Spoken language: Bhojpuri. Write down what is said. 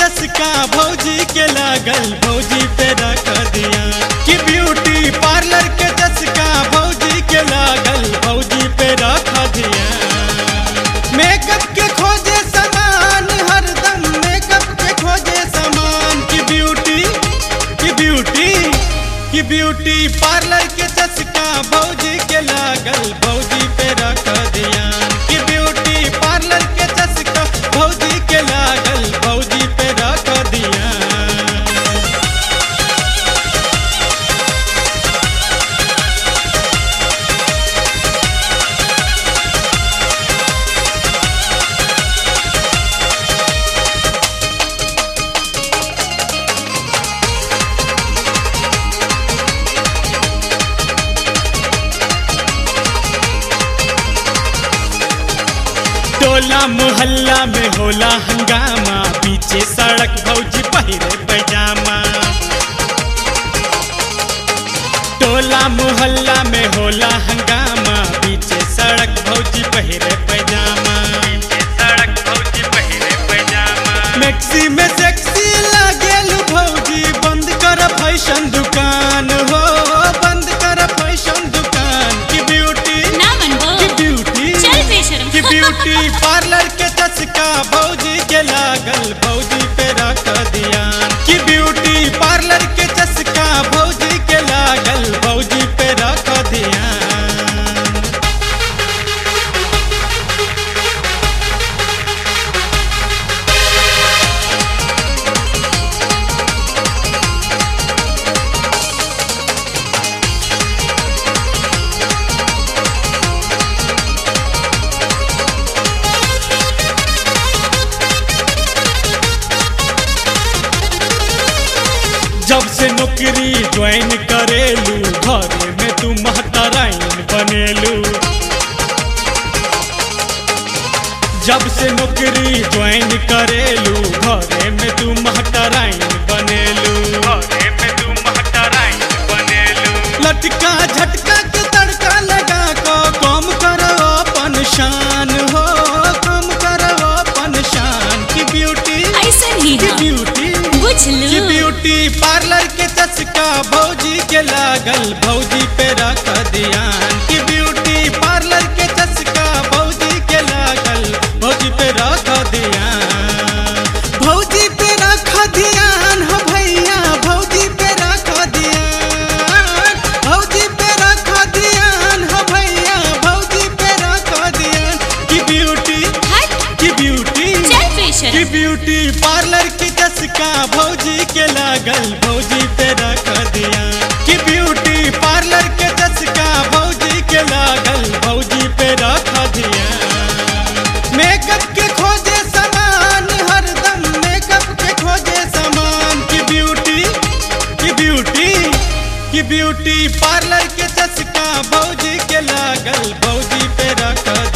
चस्का भौजी के लागल भौजी पे रख दिया कि ब्यूटी पार्लर के चस्का भौजी के लागल भौजी पे रख दिया मेकअप के खोजे सामान हरदम मेकअप के खोजे सामान की ब्यूटी की ब्यूटी की ब्यूटी पार्लर के चस्का भौजी के लागल भौजी पे रख दिया कि ब्यूटी पार्लर के चस्का भौजी के लागल भौजी पे रख दिया टोला मोहल्ला में होला हंगामा पीछे सड़क भौजी पहिरे पैजामा टोला मोहल्ला में होला हंगामा पीछे सड़क भौजी पहिरे पैजामा सड़क भौजी पहिरे पैजामा मैक्सी में सेक्सी लागेल भौजी बंद कर फैशन दुकान हो बंद कर फैशन दुकान की ब्यूटी ना मनबो की ब्यूटी चल बेशरम कि ब्यूटी पार्लर के चस्का भौजी के लागल भौजी पे रख दिया कि ब्यूटी पार्लर के चस्का भौजी के लागल भौजी पे रख दिया जब से नौकरी ज्वाइन करेलू घरे में तू महतराइन बनेलू जब से नौकरी ज्वाइन करेलू घरे में तू महतराइन बनेलू घरे में तू महतराइन बनेलू लटका झटका के तड़का लगा को कम करो अपन शान हो कम करो अपन शान की ब्यूटी ऐसा ही की हाँ ब्यूटी बुझ कि लू ब्यूटी पार्लर के चस्का भौजी के लागल भौजी पे रख दिया कि ब्यूटी पार्लर के चस्का भौजी के लागल भौजी पे रख दिया भौजी पे रख ध्यान हो भैया भौजी पे रख ध्यान भौजी पे रख ध्यान हो भैया भौजी पे रख ध्यान कि ब्यूटी हट कि ब्यूटी चल कि बेशरम ब्यूटी पार्लर की चस्का भौजी के लागल भौजी पे रख दिया कि ब्यूटी पार्लर के चस्का भौजी के लागल भौजी पे रख दिया मेकअप के खोजे सामान हरदम मेकअप के खोजे सामान की ब्यूटी की ब्यूटी की ब्यूटी पार्लर के चस्का भौजी के लागल भौजी पे रख